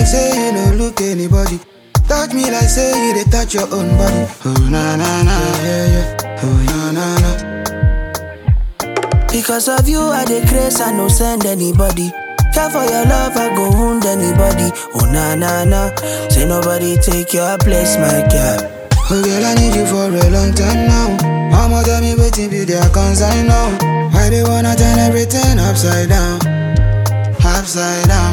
say you no look anybody. Touch me like say you dey touch your own body. Oh na na na, yeah yeah. Oh na na na. Because of you, I dey grace, I no send anybody. Care for your love, I go wound anybody. Oh na na na, say nobody take your place, my girl. Oh girl, I need you for a long time now. Mama tell me waiting be their concern now. Why they wanna turn everything upside down, upside down.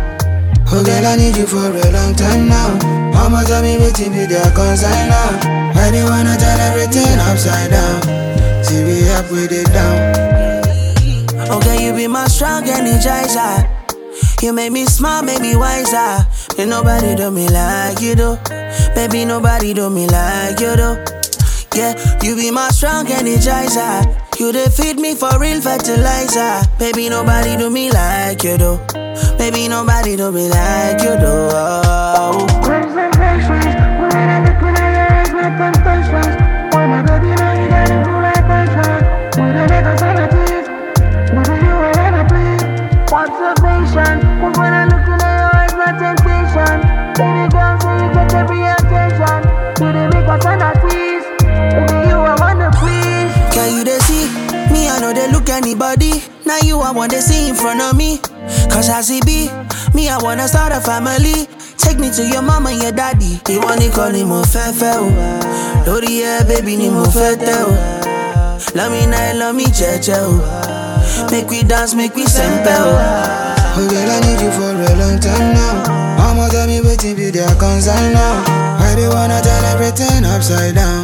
Oh girl, I need you for a long time now. Mama tell me waiting be their concern now. Why they wanna turn everything upside down? See we up with it down. Okay, you be my strong energizer. You make me smile, make me wiser. Ain't nobody do me like you do. Baby, nobody do me like you do. Yeah, you be my strong energizer. You dey feed me for real fertilizer. Baby, nobody do me like you do. Baby, nobody do me like you do. Oh. Concentrations, when I look in your eyes, my temptations. Why my baby now you got it full like passion. With a nigga sanity, with you I wanna please. Observation, when I look in your eyes, my temptation. Baby girl, so you get every attention. You the make us fantasies. With you I wanna please. Can you they see? Me, I know they look anybody. Now you, I want to see in front of me. Cause as it be, me, I wanna start a family. Take me to your mama and your daddy. You want to call him Ofefe, oh. Lori, yeah, baby, ni mo fete, oh. Love me now, love me, cheche, oh. Make we dance, make we sempe, oh. Oh girl, I need you for a long time now. Mama tell me waiting be their concern now. Why they wanna turn everything upside down,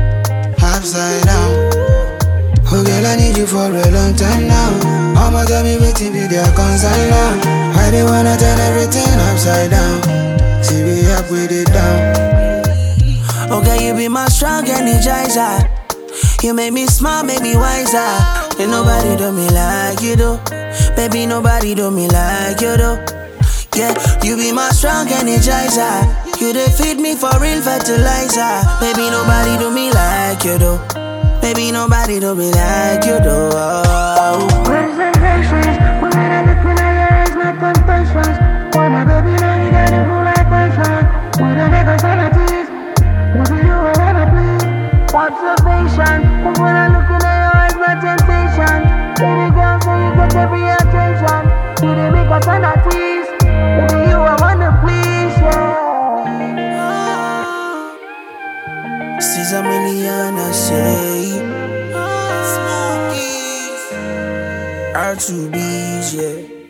upside down. Oh girl, I need you for a long time now. Mama tell me waiting be their concern now. Why they wanna turn everything upside down? See we up with it down. Okay, you be my strong energizer. You make me smile, make me wiser. Ain't nobody do me like you do. Baby, nobody do me like you do. Yeah, you be my strong energizer. You dey feed me for real fertilizer. Baby, nobody do me like you do. Baby, nobody do me like you do. Oh. Concentrations, when I look in your eyes, my temptations. Why my baby now you got it full like passion. With a nigga sanities, with you I wanna please. Observation, when I look in your eyes, my temptation. Baby girl, so you get every attention. You the make us fantasies. With you I wanna please, yeah. Caesar million, I say. R2B's, yeah.